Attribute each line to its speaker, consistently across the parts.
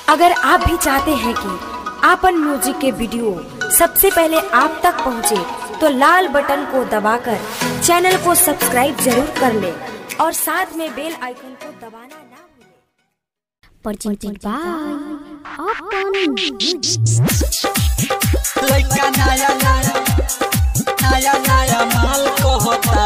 Speaker 1: अगर आप भी चाहते हैं कि आपन म्यूजिक के वीडियो सबसे पहले आप तक पहुंचे, तो लाल बटन को दबाकर चैनल को सब्सक्राइब जरूर कर ले और साथ में बेल आइकन को दबाना ना भूलें।
Speaker 2: presented by Upon
Speaker 3: लइका नया नया नया नया माल को होता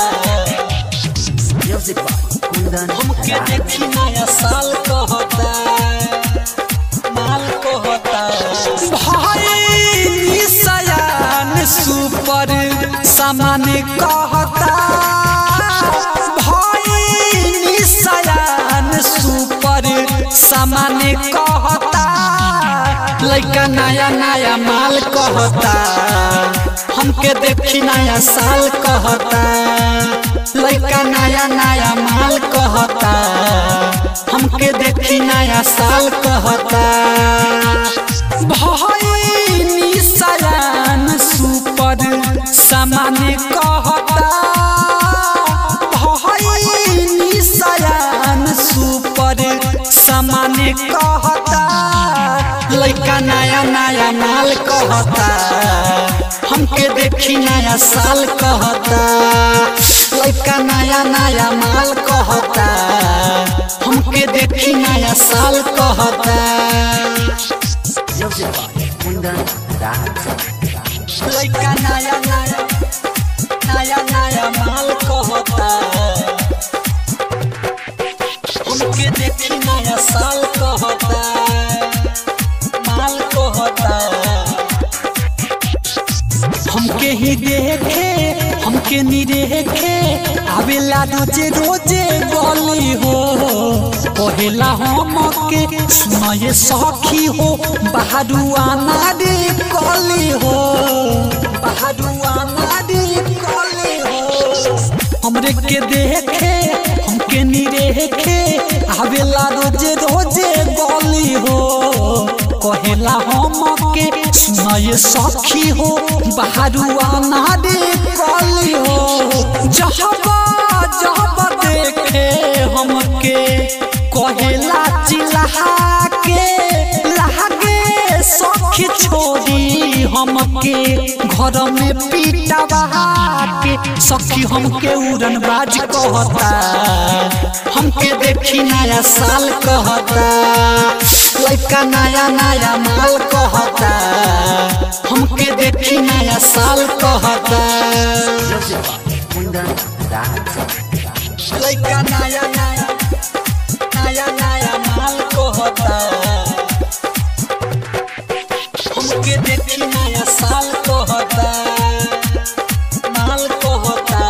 Speaker 3: हमके देखी नया साल को होता माल को होता भाई सयान सुपर सामान कहता भाई सयान सुपर सामान कहता लइका नया नया माल कहता हमके देखी नया साल कहता लइका नया नया माल कहता हमके देखी नया साल कहता भाई सयान सुपर सामान कहता भाई सयान सुपर सामान कहता लइका नया नया माल कहता हमके देखी नया साल कहता लइका नया नया माल कहता हमके देखी नया साल कहता लइका नया नया नया नया माल कहता हमके देखी नया साल कहता माल कहता हमके ही देखे हमके नी देखे आवेला रोजे रोजे गली हो कहेला हमके सुनाए सखी हो बहादुआ नारी कली हो बहादुआ नारी कली हो हमरे के देखे हमके नी देखे आवेला रोजे रोजे गली हो कहेला हमके सुनाए सखी हो बहारुआ नारे कली हो जहबा जहबा देखे हमके कहेला चिल्हा के लागे सखी छोड़ी हमके घर में पीटवा के सखी हमके उड़न बाज कहता हमके देखी नया साल कहता लइका नया नया माल कहता हमके देखी नया साल कहता लइका नया नया नया नया माल कहता हमके देखी नया साल कहता माल कहता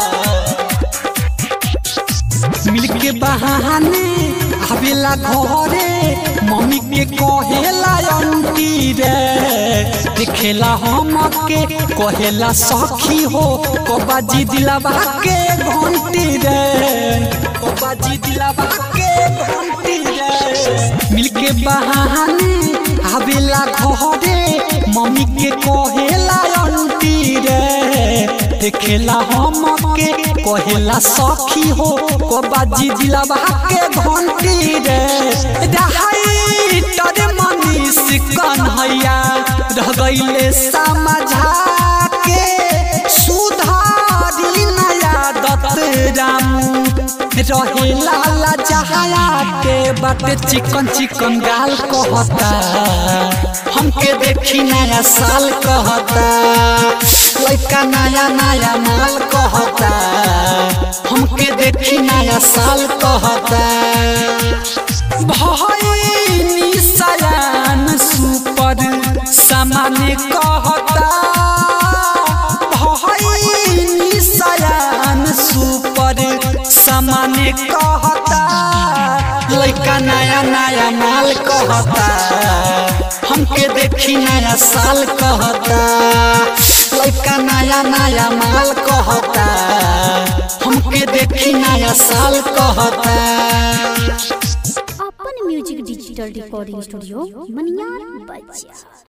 Speaker 3: मिलके बहाने आवेला घरे मम्मी के कहेला अंटी रे देखेला हमके कहेला सखी हो कबाजी दिलावा के घंटी रे कबाजी दिलावा के घंटी रे मिलके बहाने आवेला घरे मम्मी के कहेला अंटी रे देखेला हमके कहेला सखी हो कबाजी दिलावा के घंटी रे रहाई तोरे मनीष कन्हैया रह गईले समझा के सुधारी नया दत्त रामू रहे लाला जहाया के बाटे चिकन चिकन गाल कहता हमके देखी नया साल कहता लइका नया नया माल कहता हमके देखी नया साल कहता भाई सयान सुपर सामान कहता भाई सयान सुपर सामान कहता लइका नया नया माल कहता हमके देखी नया साल कहता लइका नया नया माल कहता हमके देखी नया साल कहता
Speaker 2: Upon Music Digital Recording Studio, Maniar Bajia.